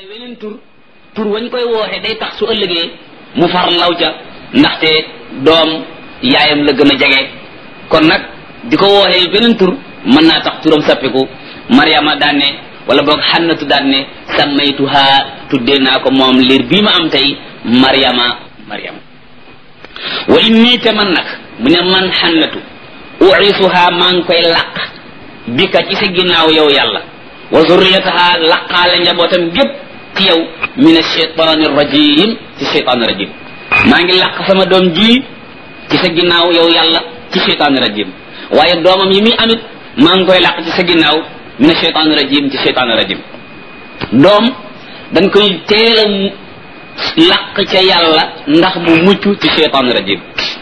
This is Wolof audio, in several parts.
wooxe weneen tur tur wañ koy wooxe day tax su ëllëgee mu far law ca ndaxte doom yaayam la gën a jege kon nag di ko wooxee beneen tur mën naa tax turam sappiku mariama daan ne wala boog xannatu daan ne sammaytuha tuddee naa ko moom liir bii ma am tey mariama mariama wa inni te man nag mu ne man xannatu uisuha maa ngi koy làq bi ka ci sa ginnaaw yow yàlla wa zurriyataha laqaale njabootam gépp ci yow min alcheytaani rajim ci cheytaani rajim maa ngi làq sama doom ji ci sa ginnaaw yow yàlla ci cheytaani rajim waaye doomam yi muy amit maa ngi koy làq ci sa ginnaaw min alcheytaani rajim ci cheytaani rajim doom dañ koy teel a làq ca yàlla ndax mu mucc ci cheytaani rajim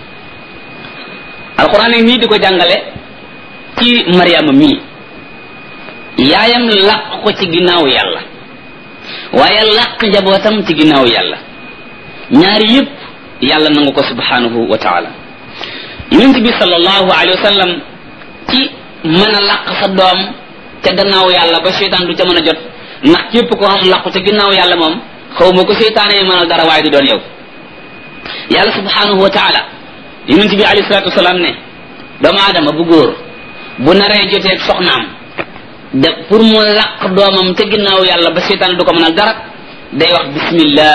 alquran nii di ko jàngale ci mariama mii yaayam làq ko ci ginnaaw yàlla waaye làq njabootam ci ginnaaw yàlla ñaari yëpp yàlla nangu ko subhanahu wa taala yonent bi sallallahu alayhi wa sallam ci mën a làq sa doom ca gannaaw yàlla ba seytaan du ca mën a jot ndax képp ko xam làqu ca ginnaaw yàlla moom xaw ma ko seytaane mënal dara waaye du doon yow yàlla subhanahu wa taala yonent bi alayhi salatu wasalaam ne doomu aadama bu góor bu naree joteeg soxnaam de pour mu làq doomam te ginnaaw yàlla ba seytaan du ko mënal dara day wax bismillah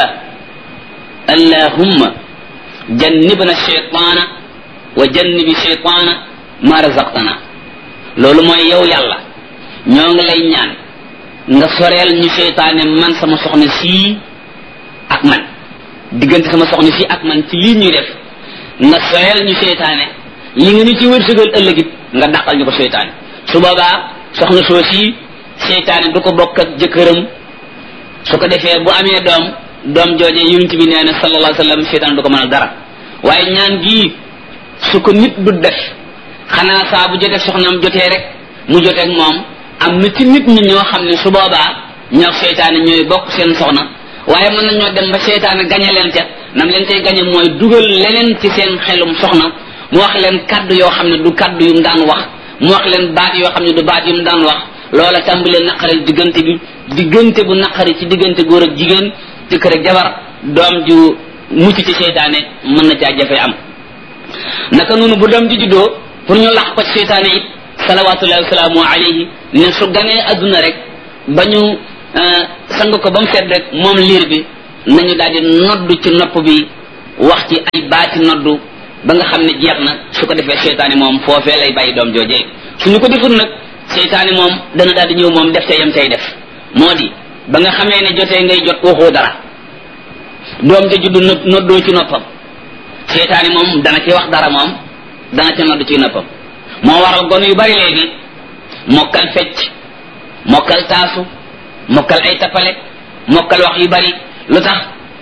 allahumma jannibna shaytaana wa jannibi shaytaana ma razaqtana loolu mooy yow yàlla ñoo ngi lay ñaan nga soreel ñu seytaane man sama soxna sii ak man diggante sama soxna sii ak man ci lii ñuy def nga soreel ñu seytaane li nga ñu ci wërsëgal ëllëgit nga dàqal ñu ko seytaane su boobaa soxna soo sii seytaane du ko bokk ak jëkkëram su ko defee bu amee doom doom jooje yonent bi nee na sallallahu alayhi wa sallam seytaane du ko mënal dara waaye ñaan gii su ko nit du def xanaa saa bu jotee soxnaam jotee rek mu joteeg moom am na ci nit ñi ñoo xam ne su boobaa ñoo seytaane ñooy bokk seen soxna waaye mën nañoo dem ba seytaane gañe leen ca nam leen tey gañe mooy dugal leneen ci seen xelum soxna mu wax leen kaddu yoo xam ne du kaddu yu mu daan wax mu wax leen baat yoo xam ne du baat yu mu daan wax loola tàmbalee naqaril diggante bi diggante bu naqari ci diggante góor ak jigéen jëkkër ak jabar doom ju mucc ci seytaane mën na caa jafe am naka noonu bu doom ji juddoo pour ñu lax ko ci seytaane it salawatullahi wasalaamu alayhi ne su ganee adduna rek ba ñu sang ko ba mu set rek moom liir bi nañu daal di noddu ci nopp bi wax ci ay baati noddu ba nga xam ne jeex na su ko defee seytaane moom foofee lay bàyyi doom joojee suñu ko deful nag seytaane moom dana daal di ñëw moom def te yam tay def moo di ba nga xamee ne jotee ngay jot waxoo dara doom ja juddu noddoo ci noppam seytaane moom dana ci wax dara moom dana ci nodd ci noppam moo waral gone yu bari léegi mokkal fecc mokkal taasu mokkal ay tappale mokkal wax yu bari lu tax